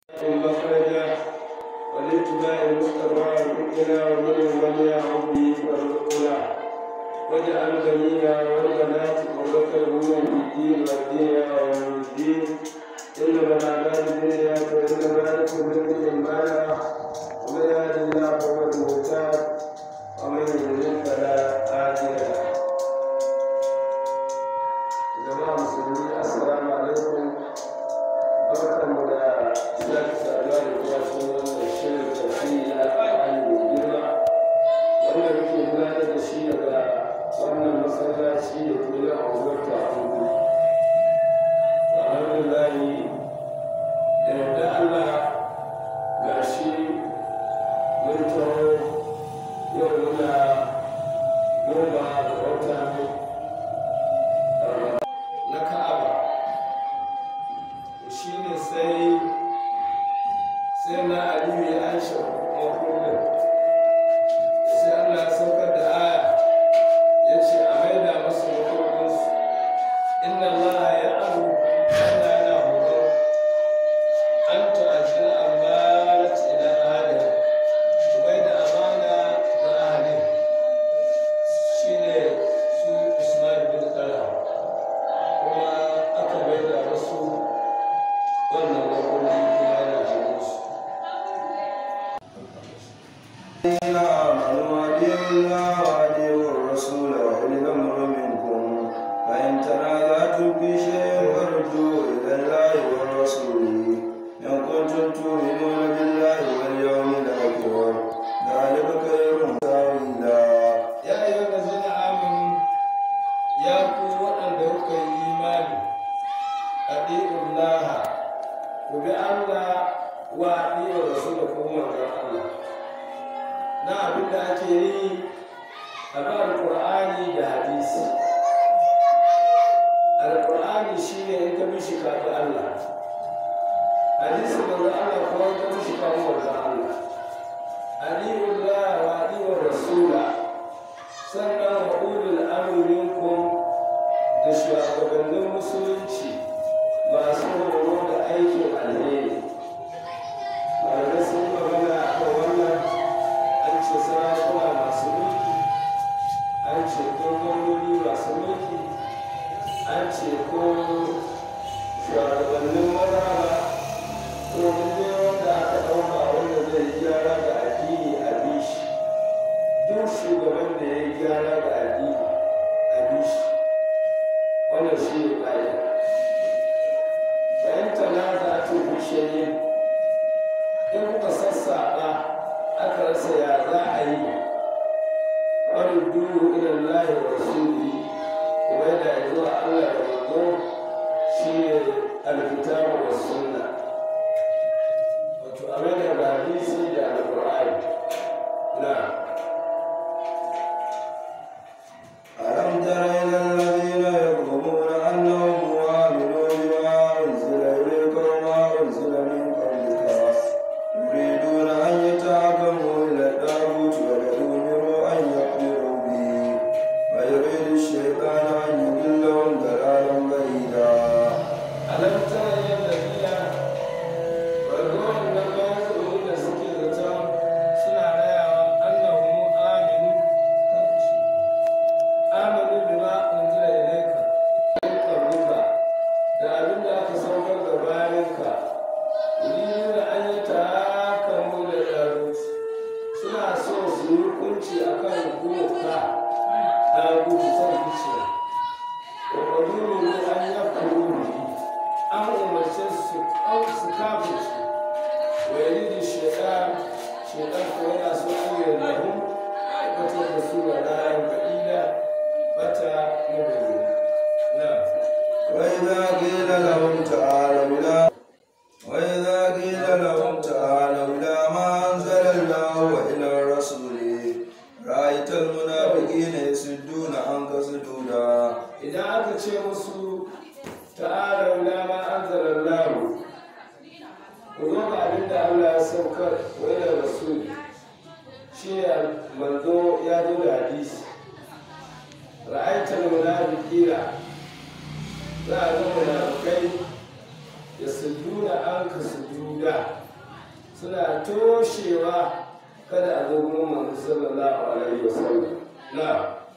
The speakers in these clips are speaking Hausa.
مخرجا ولاتباع المصطفى ربنا ومن لم يعد به فارزقنا واجعل بنينا والبنات قرة من الدين والدين ويوم الدين انما الاعمال بالنيات وانما لكم من ما ومن يهد الله فهو المهتد ومن يضلل فلا هادي له jama'a musulmi assalamu alaikum barkanmu da sake saduwa da kuma cikin wannan shirin tafsiri na alƙur'ani mai girma wanda muke gudanar da shi daga wannan masallaci da ke nan a unguwar takudu alhamdulillahi da yadda allah ga shi mun taho yau muna goma ga watan na ka'aba shi ne sai sai na aliyu ya aisha makonin sai allah ya saukar da aya ya ce a maida masu makoninsu inna allaha ya abu allah yana horo an ta'ajin amarat ila ahalin bai da amana ga ahalin shi ne su ismail bin talha kuma aka bai da wasu wannan makonin kuma yana hannunsu الذين آمنوا أطيعوا الله وأطيعوا الرسول وأولي الأمر منكم فإن تنازعتم في شيء فردوه إلى الله والرسول إن كنتم تؤمنون بالله واليوم الآخر ذلك خير تأويلا ya yi wanda zina amini ya ku waɗanda kuka yi imani a ɗi'un laha ku bi allah wa ɗi'un rasu da kuma manzan allah na abin da ake yi a ba alƙur'ani da hadisi alƙur'ani shi ne in ka bi shi kafin allah hadisi manzan allah kuma in ka bi shi kafin manzan allah ɗi'un laha wa ɗi'un rasula sannan wa ulul amri minkum da shugabannin musulunci masu horo da aikin alheri malamai sun yi magana a kan wannan an ce sarakuna masu mulki an ce ko gwamnoni masu mulki an ce ko shugabannin mazaba ko duk wanda aka ɗauka wanda zai gyara da addini a bishi duk shugaban da ya yi gyara da addini a bishi wannan shi ne ƙa'ida bayan tanaza a ce bishiyayi in kuka sassaɓa aka rasa ya za a yi wani duhu ilan lahi wa rasuli kuma da ya zuwa allah da manzo shi ne alkitabu wa sunna wato a mai da hadisi da alƙur'ani na ألم تر إلى الذين يظلمون أنهم آمنوا بما أنزل إليك وما أنزل من قبلك يريدون أن يتحكموا إلى الطاغوت ويأمروا أن يكفروا به ويريد الشيطان أن يضلهم ضلالا بعيدا alam tara yadda biya bargon na bayan tsoro da suke zaton suna rayawa annahu aminu aminu bima unzila ilayka min qablika da abin da aka saukar da bayanka yuriduna an yi tahakamu da darut suna so su yi hukunci akan doka na gudu son zuciya wa qadiru an yakfuru bihi an umarce su kau su kafin su wa yari shaitan shaitan ko yana so an yi lahu wata da su ga ranar ba'ida bata mabayi na وإذا قيل لهم تعالوا إلى وإذا قيل لهم تعالوا إلى ما أنزل الله وإلى الرسول رأيت المنافقين يسدون عنك سدودا idan aka ce musu ta'ala ila ma anzala Allah ku zo ga abin da Allah ya saukar wa ila rasul shi ne manzo ya zo da hadisi ra'aital munafiqina za a ga munafikai ya sujuna an ka sujuda suna toshewa kada a zo gurin manzo sallallahu alaihi wasallam na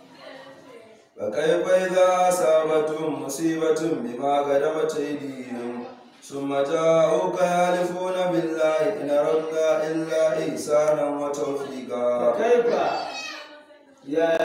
فكيف إذا أصابتهم مصيبة بما قدمت أيديهم ثم جاءوك يحلفون بالله إن أردنا إلا إحسانا وتوفيقا kaifa ya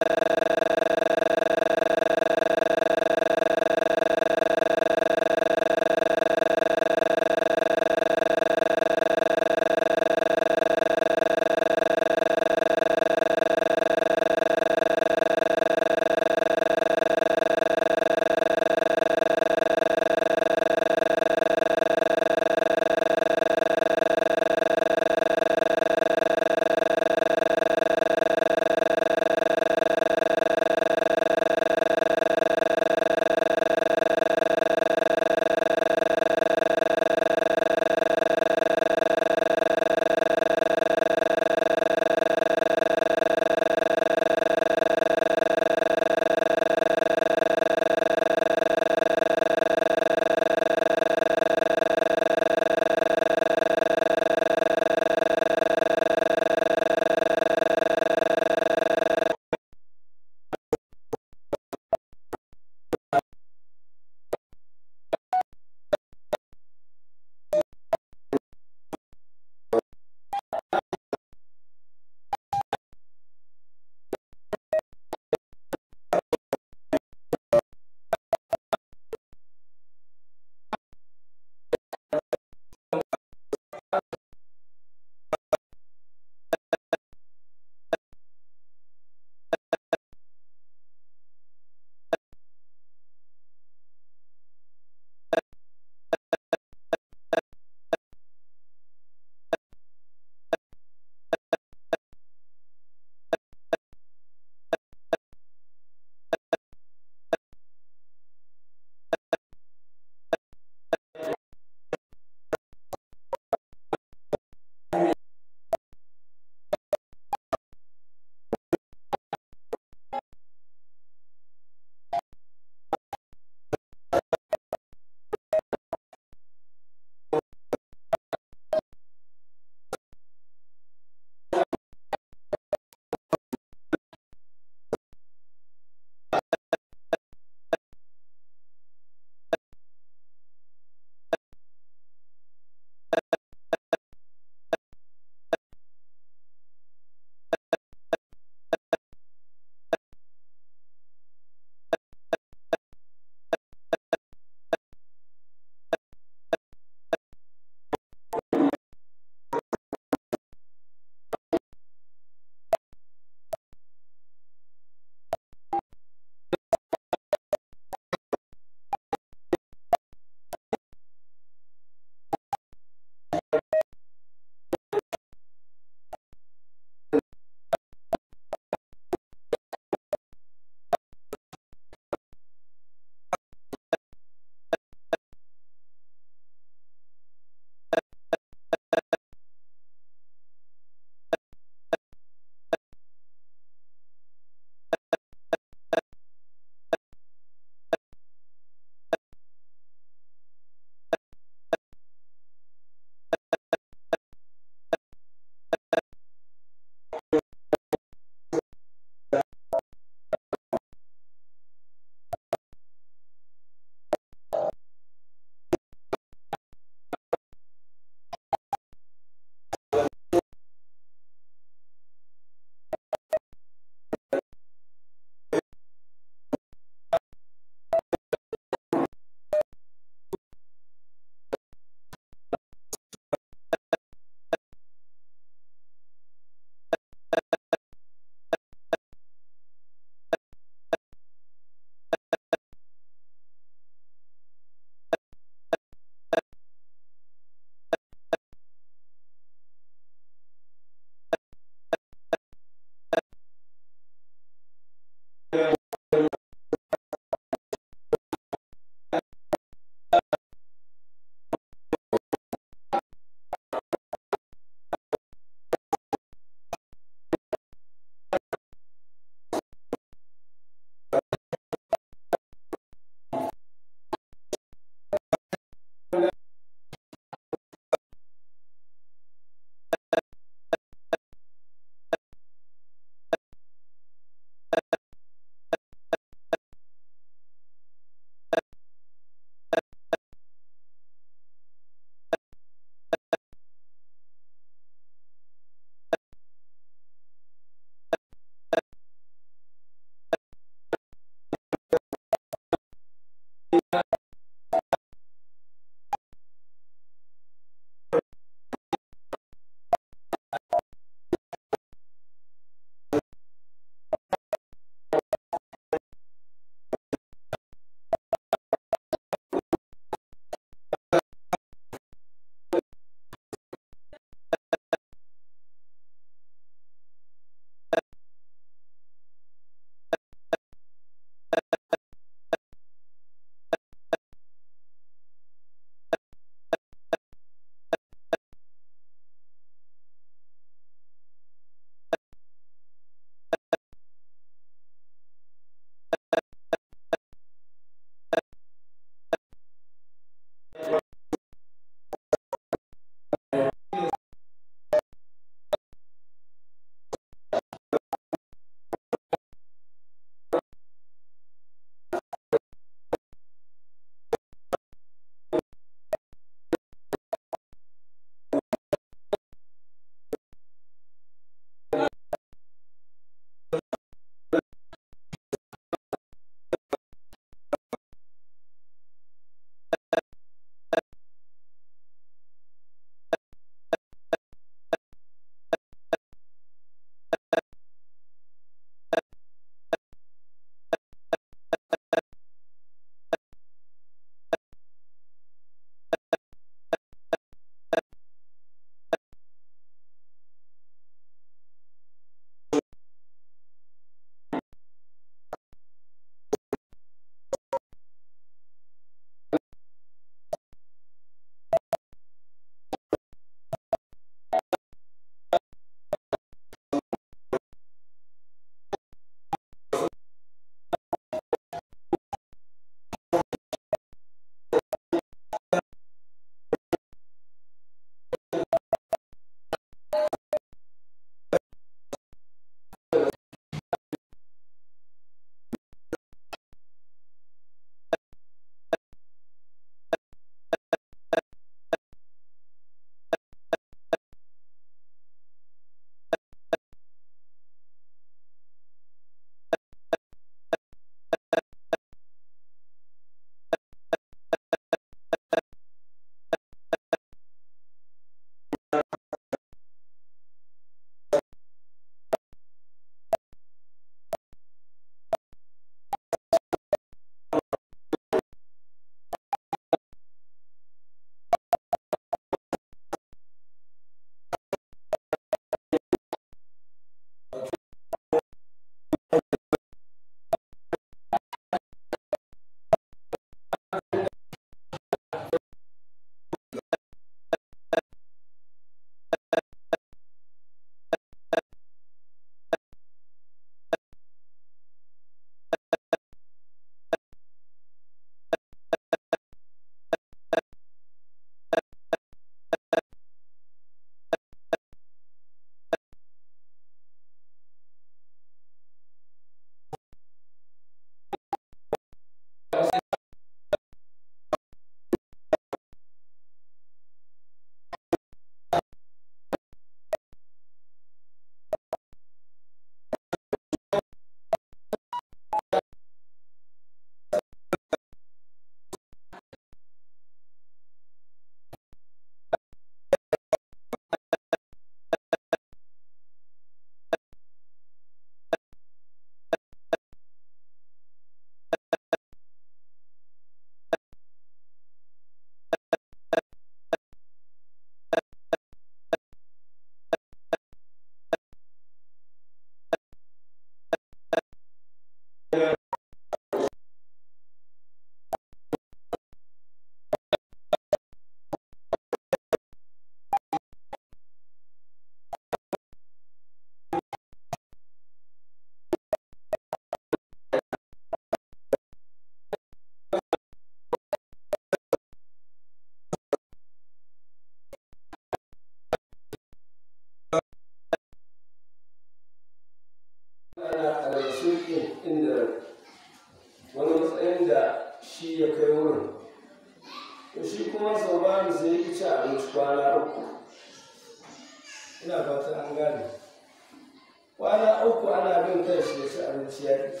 shi ya kai wurin to shi kuma sau ba mu sai ya ci abinci kwana uku ina fata an gane kwana uku ana bin kai shi ya ci abinci ya ƙi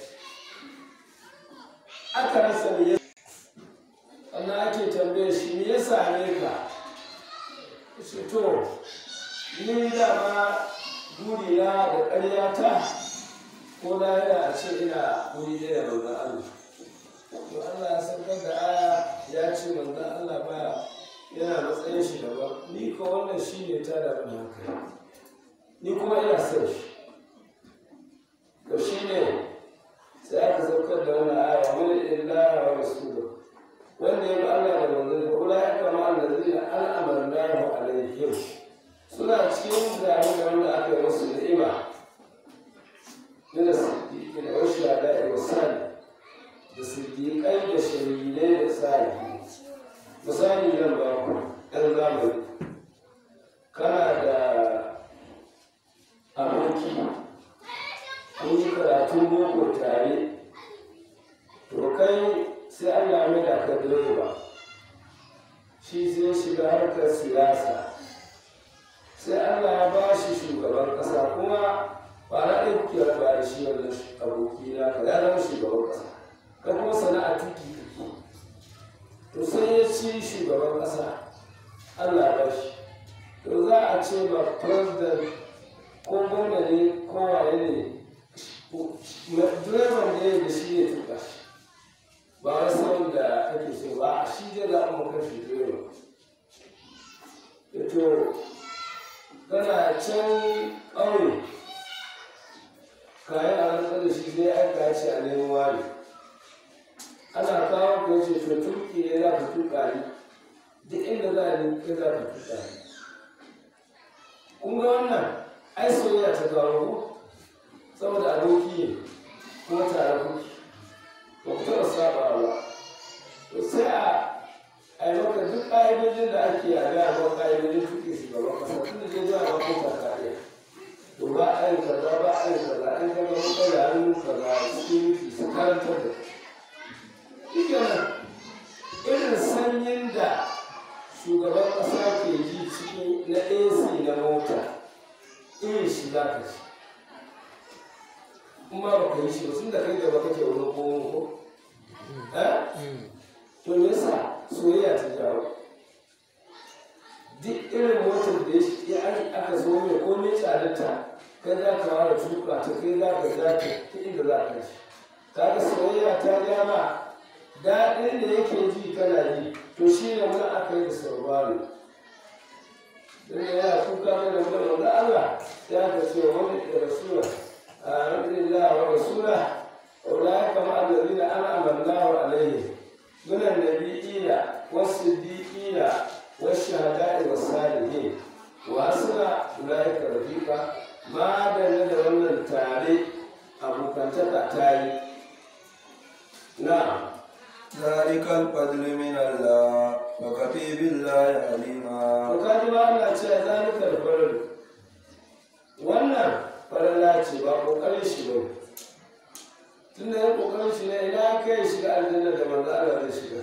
aka rasa me ya sannan ake tambaye shi me ya same ka ce to ni dama burina da ƙaryata ko na yana a ce ina wuri ɗaya da manzan Allah to Allah ya saukar da aya ya ce manzan Allah ba yana matsayin shi daban ni ko wannan shi ne ta da ban hankali ni kuma ina son shi to shi ne sai aka saukar da wannan aya wani illaha wa rasuluhu wanda ya bi Allah da manzon da kula ya kama allazina al'amarnahu alaihim suna cikin zane da wanda aka yi musu ni'ima min as-siddiqin wa shuhada'i wa salih da siddiqai da shahidai da salihin misali zan ba ku ɗan zamani kana da aboki kun yi karatun boko tare to kai sai Allah mai da ka direba shi sai shiga harkar siyasa sai Allah ya ba shi shugaban ƙasa kuma ba na ɗaya kuke raba da shi wannan aboki na ka ya zama shugaban ƙasa ka kuma sana'a tuki kake to sai ya ci shugaban ƙasa Allah ya ba shi to za a ce ba president ko gwamna ne ko waye ne direban da ya da shi ne tuka shi ba wai sauran da kake so ba shi zai zaɓa maka shi direba to kana can ƙauye kayan a rantsar da shi zai aika ce a neman wani ana kawo ka ce to tuki ne za ka tuka ni duk inda za ni kai za ka tuka ni kun ga wannan ai soyayya ta kawo ko saboda aboki ne kuma tare kuke ba ku taɓa saba ba to sai a a yi maka duk ƙa'idojin da ake a gaya ba ƙa'idojin tuƙi su gaba ƙasa tun da zai zuwa ba ko ta kariya to ba a yi kaza ba a yi kaza an gaba muka da hannu kaza security su karantar da shi kenan irin sanyin da shugaban ƙasa ke ji cikin na AC na mota irin shi za ka ci kuma ba ka yi shi ba sun da kai gaba kake wani ko ko eh to me yasa soyayya ta jawo duk irin motar da ya aka zo mai ko mai tsadarta kai za ka ware tuka ta kai za ka za ta ta inda za ka shi kaga soyayya ta gama daɗin da yake ji kana ji to shi ne wani aka yi da sauraro don yana kuka mana da wanda Allah ya ka ce wani da rasula آمن الله ورسوله أولئك مع الذين أنعم الله عليهم من النبيين والصديقين والشهداء والصالحين وحسن أولئك رفيقا ما دل wannan tare abokantaka ta yi na'am ذلك الفضل من الله وكفي بالله عليما to kaji ba Allah ce zalika al-fadl wannan farilla ce ba kokarin shi ba tun da ya kokarin shi ne ina kai shiga aljanna da manzo Allah zai shiga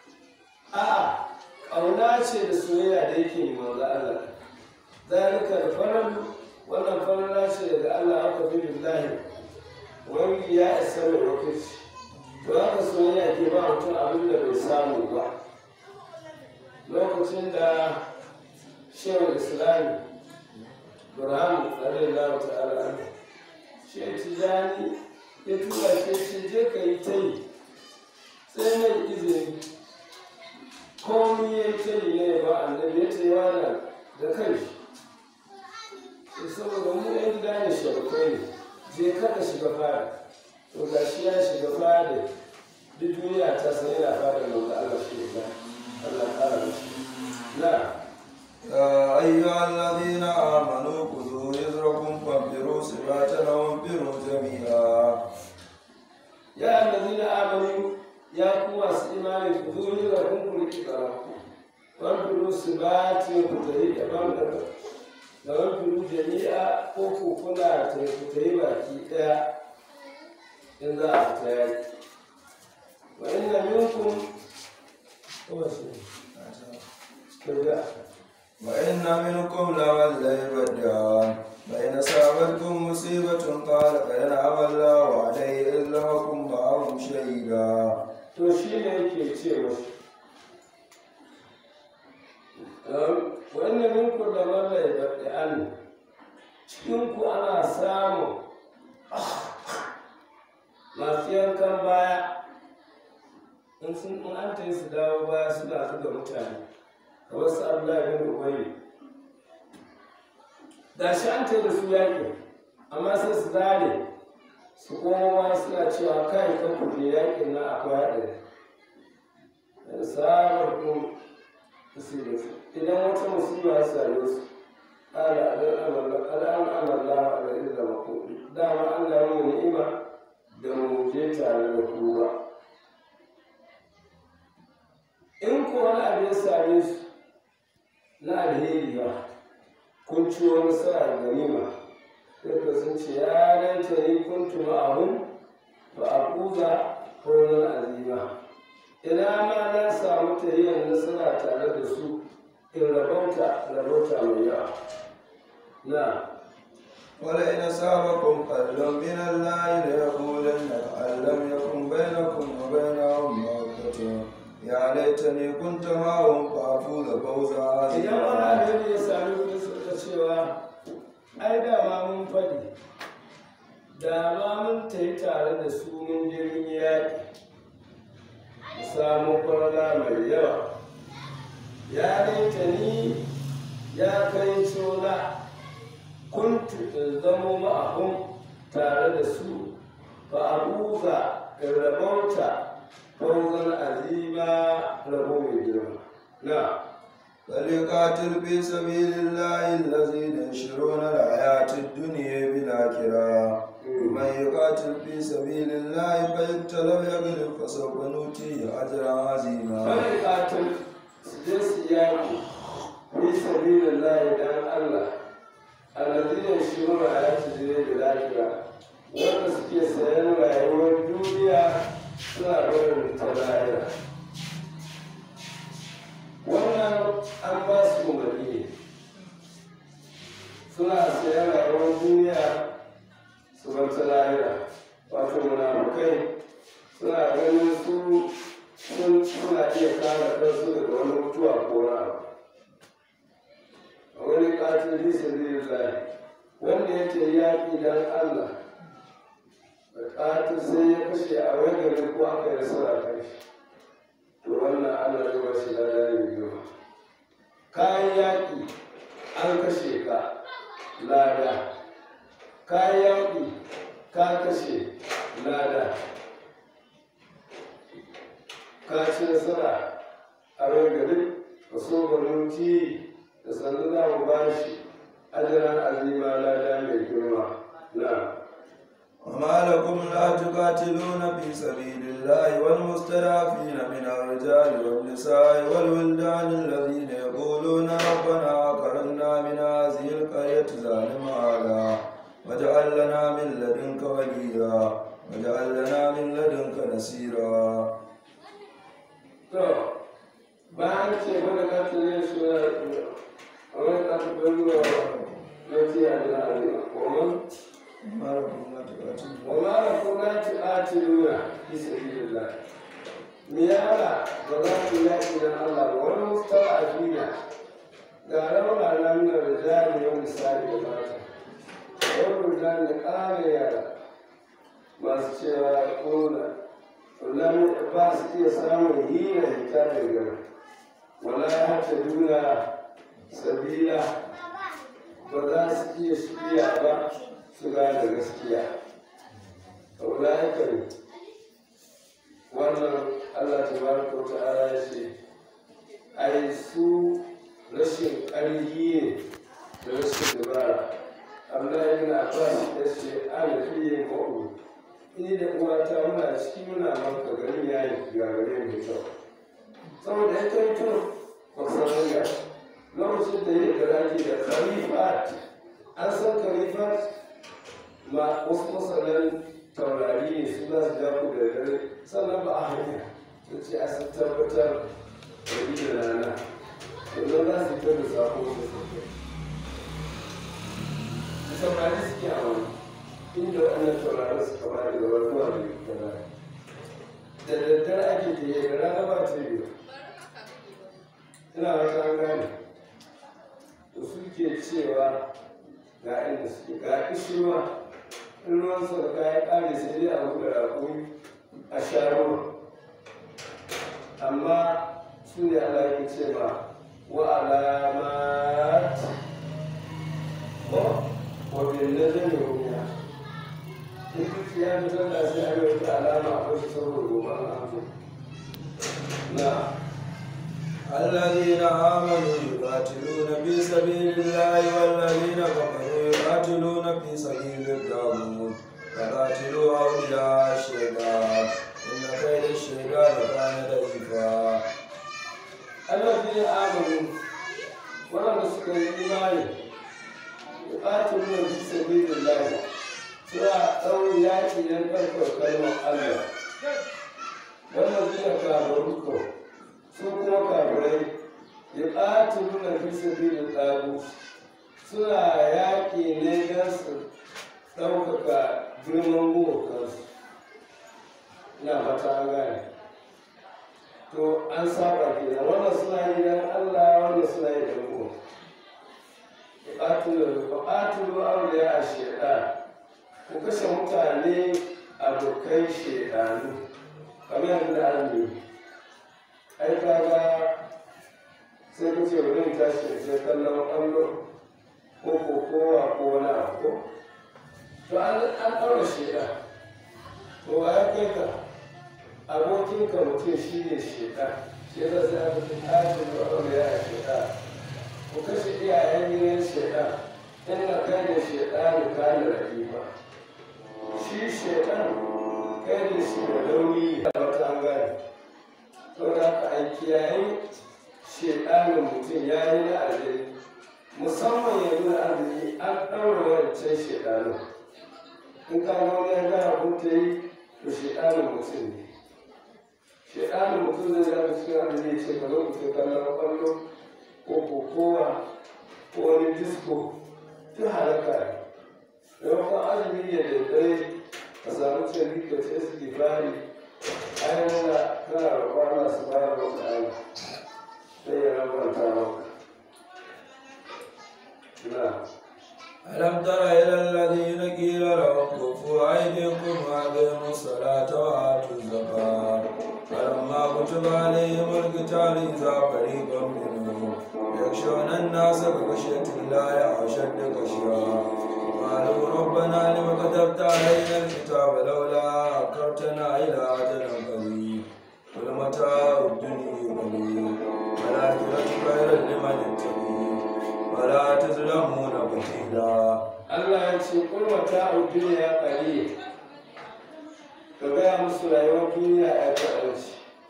a'a ƙauna ce da soyayya da yake yi manzo Allah zalika da farar wannan farilla ce daga Allah aka fi billahi wani ya isa mai lokaci to haka soyayya ke ba mutum abin da bai samu ba lokacin da shehu islami burhan radiyallahu ta'ala anhu shi tijani ya tura shi shi je ka yi ta yi sai mai izini komi ya ta yi ne ba annabi ya ta yi wani da kai shi saboda mu yan gida ne sharukai ne je kada shiga fara to ga shi ya shiga fara duk duniya ta san yana fara da Allah shi ne Allah ƙara mashi na يا أيها الذين آمنوا خذوا رزقكم فانفروا ثبات أو انفروا جميعا ya allazina amanu ya ku masu imani ku zo ni da kun ku riki karatu wan firu su ba ce ku tayi daban daban da wan firu jami'a ko ku kuna ta ku tayi baki daya in za a fita yaki wa inna minkum ko shi kaga وإن منكم لمن ليبدعن فإن أصابتكم مصيبة قال قد أنعم الله علي إذ لم أكن معهم شهيدا to shi ne yake ce musu wannan minku da mallai baɗi an cikinku ana samun masu yankan baya in sun in an ta yi su dawo baya suna zuga mutane kamar su abdullahi bin ubayi da shi an ta yi da su yaƙi amma sai su zare su koma suna cewa kai kan kuje yakin na akwai haɗari da sabar kun musibarsu idan wata musiba ya same su ala al'an amalla a gari da mako dama an da mu ni'ima da mu je tare da kowa in ko wani abu ya same su na alheri ba kun ci wani sa'a ganima sai sun ce ya laita ni kuntu ma'ahum fa aquza qawlan azima ina ma na samu tayyar nasara tare da su in rabauta rabauta mai yawa na ولئن أصابكم فضل من الله ليقولن أن لم يكن بينكم وبينهم مودة يا ليتني كنت معهم فأفوز فوزا idan wani عظيما abin ya sami kuɗi suka cewa ai dama mun faɗi da ma mun tayi tare da su mun je mun yi yaƙi mu samu kwarana mai yawa ya laita ni ya kai sona kuntu in zamo ma'ahun tare da su fa abuza in rabauta fauzan azima rabo mai girma na فليقاتل في سبيل الله الذين يشرون الحياة الدنيا بالآخرة ومن يقاتل في سبيل الله فيقتل ويغلب فسوف نؤتيه أجرا عظيما Kawai katin su je su yaƙi fi sabilin lahi dan Allah alladina shiruna ya ci jire da lafiya wanda suke sayan rayuwar duniya suna barin ta lahira wannan an ba su umarni ne suna sayan rayuwar duniya su bar ta lahira wato munafukai suna ganin su sun suna iya kare kansu daga wani mutuwa ko na abu a wani katin bisa lillahi wanda ya ce yaƙi dan Allah da katin sai ya kashe a wani gari ko aka yi nasara kai shi to wannan Allah zai ba shi lada mai girma kayan yaƙi an kashe ka lada kayan yaƙi ka kashe lada ka ci nasara a ragari ka so banuti da sannu za mu ba shi ajiran azima lada mai girma na وما لكم لا تقاتلون في سبيل الله والمستضعفين من الرجال والنساء والولدان الذين يقولون ربنا أكرمنا من هذه القرية ظالم أهلها واجعل لنا من لدنك وليا واجعل لنا من لدنك نصيرا to bayan ce mana katilin su na a wani katilin ruwa na tiya da azima kuma وما لكم لا تقاتلون وما لكم لا تقاتلون في سبيل الله ميالا وذات يأتي من الله والمستضعفين قالوا على من الرجال والنساء والمرأة والرجال قال يا masu cewa kuna kullum ba su iya samun hina hita daga wala ya hata duna sabila ba za su iya shirya ba su gane gaskiya ulaika ne wannan allah tabaraka wa ta'ala ya ce ai su rashin ƙarfi ne da rashin dabara abdullahi bin abbas ya ce ana fiye ma'u ni da uwata muna ciki muna manka garin ya yi gagare mai kyau saboda ya kai tun kwasan ga lokacin da ya garaki da khalifat an san khalifat ma wasu masanan taurari ne su za su ja ku da dare sannan ba a hanya su ce a sun tabbatar da bi da rana yanzu za su fitar da sako da su taurari suke a wani inda waɗannan taurarin suka ba da gaba zuwa da kaza da daddare ake tafiya da rana ba ta biyu ina wata an gane da suke cewa ga inda suke ga ishirwa in ruwan sauka ya ƙare sai dai a buga raƙumi a sha ruwa amma su ne Allah ya ce ma wa alamat wa bin najmi rumiya in duk ya fitar da sai a yi wata alama a wasu saboda gobe an amsa na الذين آمنوا يقاتلون في سبيل الله والذين كفروا يقاتلون في سبيل الطاغوت فقاتلوا أولياء الشيطان إن كيد الشيطان كان ضعيفا الذين آمنوا ولم suka yi imani yuqatiluna fi sabilillah suna tsawon yaƙi don ɗaukar kalmar Allah wannan suna kafaru ko su kuma kafirai yuqatiluna fi sabilillah suna yaƙi ne don su ɗaukaka girman gumokansu ina fata an gane to an saba kenan wannan suna yi dan Allah wannan suna yi dan mu qatilu qatilu awliya ash-shaytan ku kashe mutane abokai shaytanu kamar yadda an yi ai kaga sai ku ce wurin tashi sai kallon ƙwallo ko ko kowa ko wani abu to an an ɗaura shaytan to wa ya kai ka abokinka mutum shi ne shekar shi yasa sai aka fi tashin da wani ya yi shekar ku kashe iyayen gidan shekar inda kai da shekar da kayan rahima shi shekar kai da shi da launi da wata an gane saboda haka a kiyaye shekarin mutum ya yi na aljini musamman yanzu na arziki an ɗaura wancan shekarin in ka ga wani ya gara kun ta yi to shekarin mutum ne shaidanin mutum zai zama cikin abin da ya ce ka zo ku ce kallon kwallo ko kokowa ko wani disko duk halaka ne maimakon azumi ne da dare ka samu cin ka ce su gifari ainihin na kana roƙon Allah su bayar da wani sai ya rabanta maka na ألم تر إلى الذين قيل لهم كفوا أيديكم وأقيموا الصلاة وآتوا الزكاة فلما كتب عليهم القتال إذا فريق منهم يخشون الناس كخشية الله أشد خشية قالوا ربنا لم كتبت علينا الكتاب لولا أكرتنا إلى أجل قريب قل متاع الدنيا قليل والآخرة خير لمن اتقي ولا تظلمون فتيلا Allah ya ce kulmata a duniya ƙari ka gaya musu rayuwar duniya a kaɗanci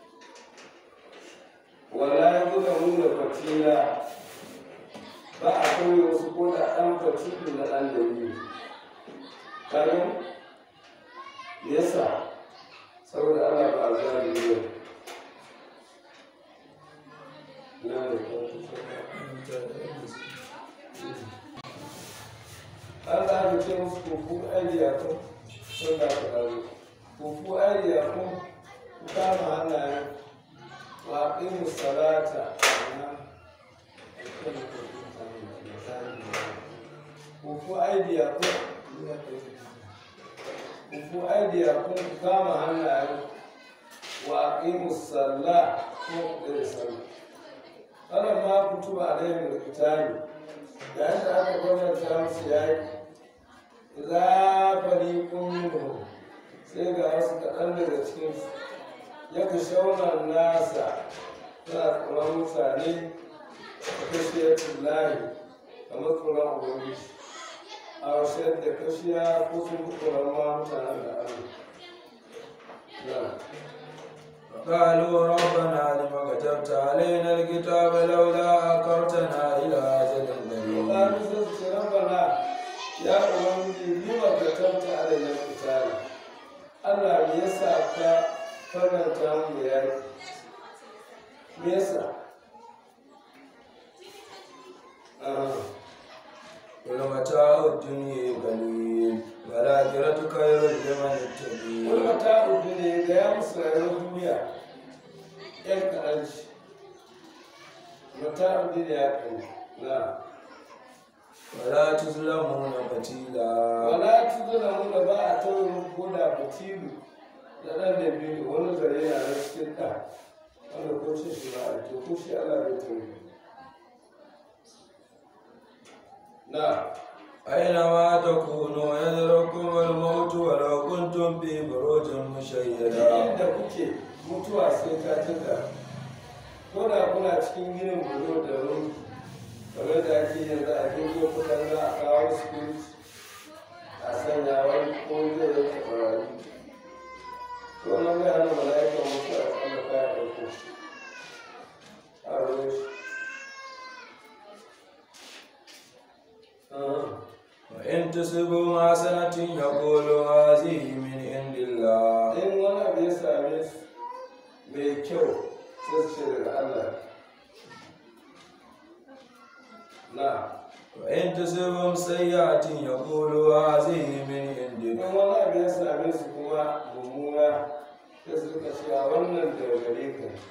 wala ya buga nuna fatila ba a kawai wasu ko da ɗan fatilu na ɗan da biyu kayan yasa saboda Allah ba a zari ne na da Allah ya ce musu kuku aidiyakun sun da ku ɗaru kuku aidiyakun ku kama hannayen wa aqimu salata kuku aidiyakun kuku aidiyakun ku kama hannayen wa aqimu sallah ko ku ɗaya sallah kada ma kutuba alaihim alqitalu yayin da aka gwamnata musu yaki za fariƙun minhum sai ga wasu kaɗan daga cikinsu ya ka shaunar nasa suna tsoron mutane a kashiyar lahi kamar tsoron ubangiji a washe da kashiya ko sun fi tsoron ma mutanen da Allah قالوا ربنا لم كتبت علينا الكتاب لولا أكرتنا إلى أجل قريب Ƙoƙarin sun ce rabbana ya ubangiji lima ka tanta alayyar fitara Allah me yasa ka faranta mu da yaki me yasa Ah, والمتاع الدنيا قليل والآخرة خير لمن wani اتقي mata uku ne ga ya musu rayuwar duniya yan kaɗanci mata uku ne ya kai na ولا تظلمون فتيلا wala tuzuna muna ba a taurin koda fitilu da ɗan da biyu wani zare na na cikin ɗa wanda ko ce shi ba a to ko shi Allah bai tauri na أينما تكونوا يدرككم الموت ولو كنتم في بروج مشيدة inda kuke mutuwa sai ta tuka ko da kuna cikin ginin bulo da rum kamar da ake yanzu a jirgin kudan za a kawo spirit a sanya wani ko zai yi tabarari to nan bai hana mala'ikan mutuwa a tsalla kaya ɗauko a ruwan shi Ah. وإن تصبوا حسنة يقولوا هذه من عند الله in wani abu ya same su mai kyau sai su ce daga Allah na وإن تصبهم سيئة يقولوا هذه من in عندك wani abu ya same su kuma mummuna sai su rika cewa wannan daga gare ka ne.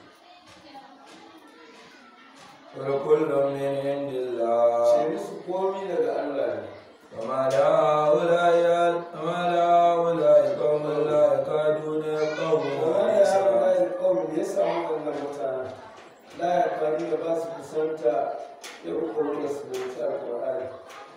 وكل من عند الله ce su komi daga Allah ne وما لهؤلاء وما لهؤلاء قوم لا يكادون يفقهون kuma da ya حديثا ba ya kawai ya samu wannan mutane la ya faru da ba su kusanta ya ukuru da su bauta alƙur'ani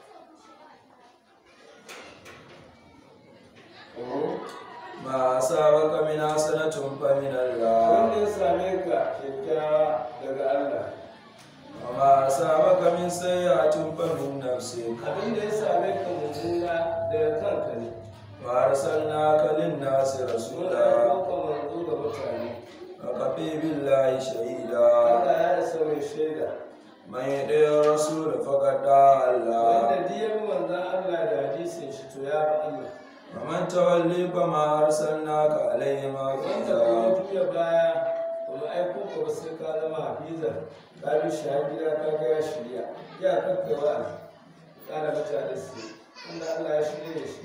ما أصابك من حسنة فمن الله wanda ya same ka kyakkyawa daga Allah وما أصابك من سيئة فمن نفسك abin da ya same ka mummuna daga kanka ne وأرسلناك للناس mun رسولا aiko ka manzo ga mutane وكفي بالله شهيدا Allah ya isa mai shaida من يطع الرسول فقد طاع الله wanda diyar manzan Allah da hadisin shi to ya fi Allah ومن تولي فما أرسلناك عليهم wanda حفيظا kuma juya baya kuma aiko ka ba sai ka zama hafiza ka bi shi har gida ka ga ya shirya ya kakka wa kana mutane su inda Allah ya shirya shi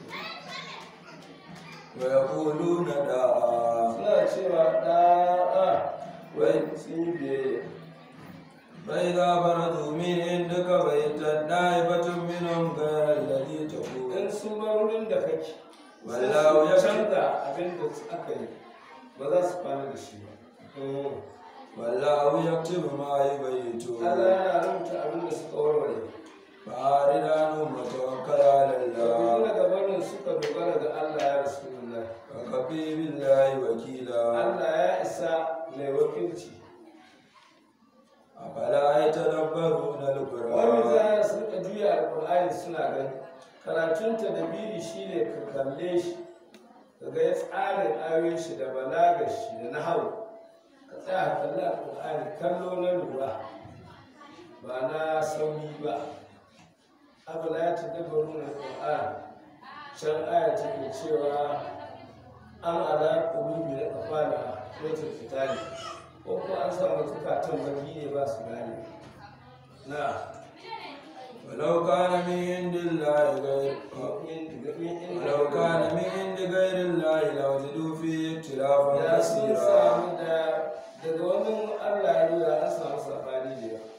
ويقولون دعاء suna cewa ɗa'a wai sun yi biyayya فإذا برزوا من عندك بيتت طائفة منهم غير الذي تقول in sun bar wurin da kake Wallahu sai ya su canza abin da aka yi ba za su kwana da shi ba والله يكتب ما Allah يبيتون yana rubuta abin da suka warware فأعرض عنهم وتوكل على da الله gabanin suka dogara ga Allah ya rasulullah وكفي بالله وكيلا Allah ya isa mai wakilci أفلا يتدبرون wani القرآن za su rika juya alƙur'ani suna gani karatunta da biri shi ne ka kalle shi ka ga ya tsarin ayoyin shi da balagar shi da nahawu ka tsaya ka kalli alƙur'ani kallo na lura ba na sauri ba abu la ta dabaru na alƙur'ani can aya take cewa an ala ƙulubi da kafala rotar fitali ko ko an samu zukatan baki ne ba su gane na ولو كان من عند الله غير ولو كان من عند غير الله لوجدوا فيه اختلافا da sun كثيرا samu da daga wani Allah ya nuna an samu sabani da yawa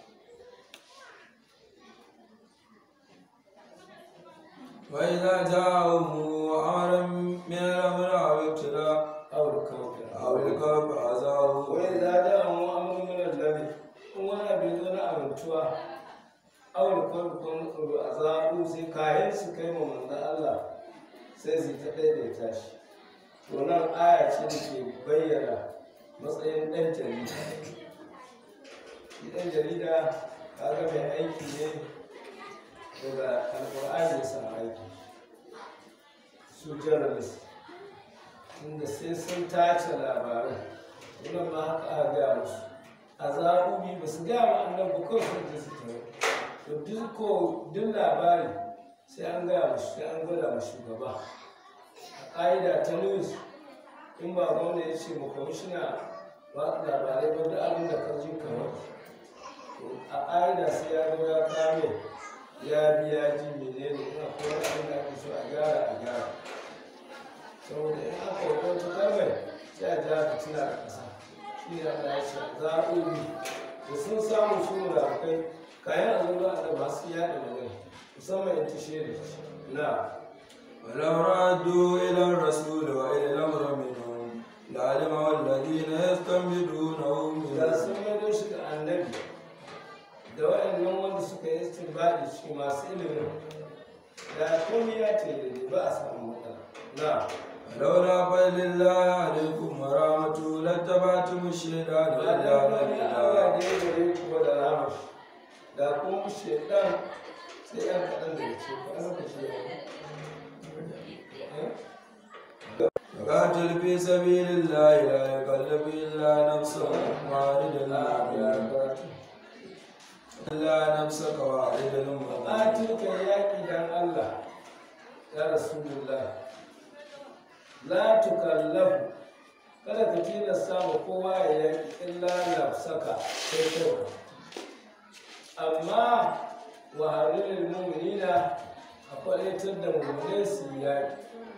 وإذا جاءهم أمر من الأمر أو ابتلاء aure kawai أو الكرب أذاه wai za da mu amuru min allahi in wani abin zo na amintuwa aure kawai ko na tsoro a zaɓu sai kayan su kai ma manzan Allah sai su ta daidaita shi to nan aya ce da ke bayyana matsayin ɗan jarida shi ɗan jarida kaga mai aiki ne daga alƙur'ani ya samu aiki su journalist inda sai sun tace labaran wannan ma haka aka gaya musu a zaɓuɓi ba su gaya ma annan ba kawai sun ji su tare to duk ko duk labari sai an gaya musu sai an gwada ma shugaba a ƙa'ida ta news in ba gwamna ya ce ma kwamishina ba labarai ba da abin da ka ji kamar to a ƙa'ida sai ya zo ya kame ya biya ji menene ina kuma abin da ake so a gyara a gyara saboda in aka yi wata kalmar sai a ja fitina a ƙasa shi ne Allah ya ce zaɓoɓi da sun samu su mulakai kayan azaba da masu yaɗa magana musamman in tashe da shi na ولو ردوا إلى الرسول وإلى الأمر منهم لعلمه الذين يستنبطونه da منهم sun maido shi da annabi da waɗannan wanda suka yi istinbadi shi masu ilimin da komai ya ce da ba a samu matsala na لولا فضل الله عليكم ورحمته لاتبعتم الشيطان ba إلا da wani Allah قليلا da ya gare ku ba da rama shi da kuma shaidan sai yan kaɗan da ce ko an lokaci ya yi فقاتل في سبيل الله لا يكلف إلا نفسه وارد المؤمن إلا نفسك وارد المؤمن Ƙatil ka yaƙi dan Allah ya Rasulullah la tukallafu kada ka tilasta ma kowa ya yaƙi illa nafsaka sai kai amma wa harilil mu'minina a kwalitar da mu'minai su yi yaƙi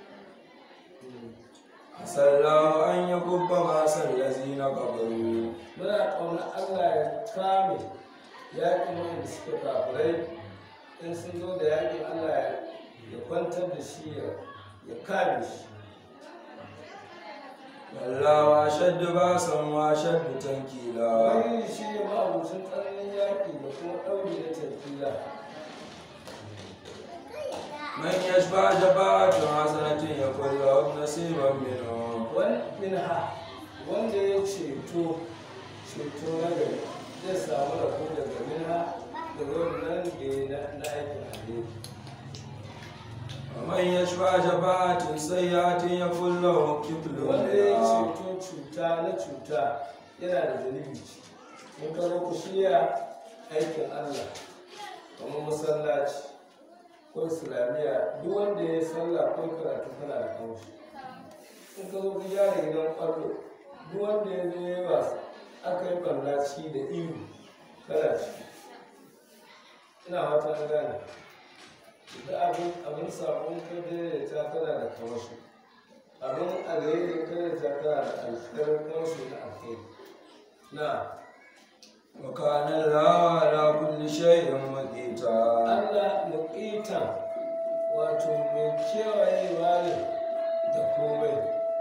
عسى الله أن يكب بأس الذين كفروا muna ƙauna Allah ya kame yaƙin wanda suka kafirai in sun zo da yaƙin Allah ya ya kwantar da shi ya ya kame shi والله أشد بأسا وأشد تنكيلا wani shi ne ma'abucin tsananin yaƙi da kuma ɗauri da tafila من يشفع شفاعة حسنة يكن له نصيبا منه wani minha wanda ya ceto ceto na gari zai samu rabo daga minha daga wannan da ya na na aikin alheri ومن يشفع شفاعة سيئة يكن له كفل wanda ya منها ceto cuta na cuta yana da zunubi ce mun karo ku shirya aikin allah kamar masallaci ko islamiyya duk wanda ya sallah ko karatu kana da kamshi in ka zo ka gyara gidan kwallo duk wanda ya zo ya yi wasa aka yi ɓallaci da ihu kana ciki ina wata an gane da abin abin sabon ka daidaita kana da kamashi abin alheri kada ta kana da alkhairar kamashi na alheri na وكان الله على كل شيء مقيتا Allah muƙitan wato mai kewayewa ne da komai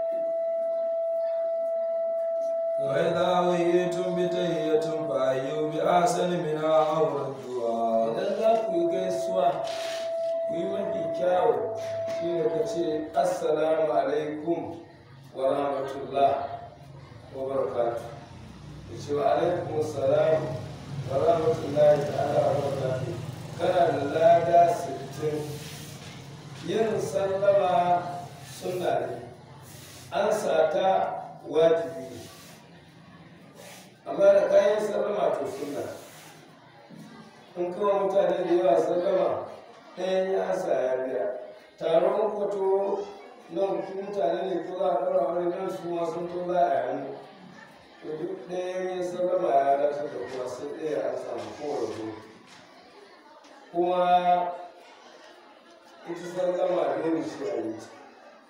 وإذا حييتم بتحية فحيوا بأحسن منها أو ردوها idan za ku yi gaisuwa ku yi mafi kyawu shi ne ka ce assalamu alaikum wa rahmatullah wa barakatu ka ce wa alaikum assalam wa rahmatullahi ta'ala wa barakatu kana da lada sittin yin sallama sunna ne an sata wajibi ne amma da kayan sallama to sunna in kawo mutane da yawa sallama ɗayan ya sa ya biya taron kwato nan ku mutane ne ko za a ɗaura wani nan su ma sun to za a yi hannu to duk ɗayan ya sallama ya dace da kuma sai ɗaya an samu kowane zo kuma ita sallama dole shi a yi ta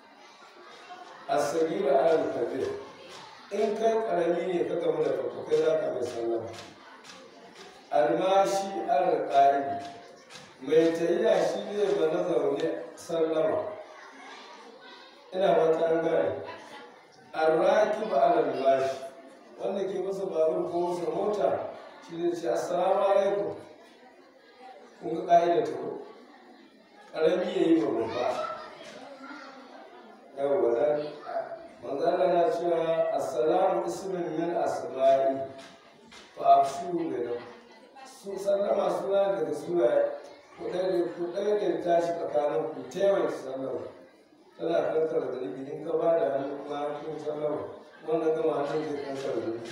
asagira al kabir in kai karami ne ka gamu da farko kai za ka mai sallama almashi alƙa'idi mai tafiya shi ne ba na zaune sallama ina wata an gane arraki ba almashi wanda ke masa babur ko masa mota shi ne ce assalamu alaikum kun ga ƙa'ida ta ko ƙarami ya yi ba babba yawwa dan manzala na cewa assalamu ismin min asma'i fa afshu min su sallama suna daga suna ku ɗaya ku ɗaya da tashi tsakanin ku taimaka sallama tana kankar da rubi in ka ba da hannu kuma kun sallama wannan gama hannun zai kankar da rubi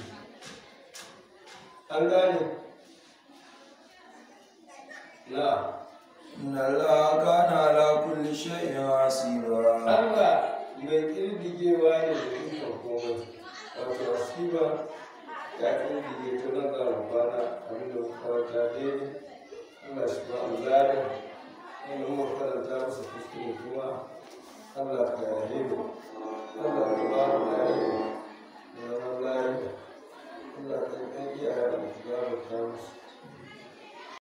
an gane na إن الله كان على كل شيء حسيبا Allah mai ƙirdigewa ne da ikon komai wato asiba ya ƙirdige ta nan za mu kwana abin da muka karanta daidai Allah shi ba mu lada wanda muka karanta masa kuskure kuma Allah ka yahe mu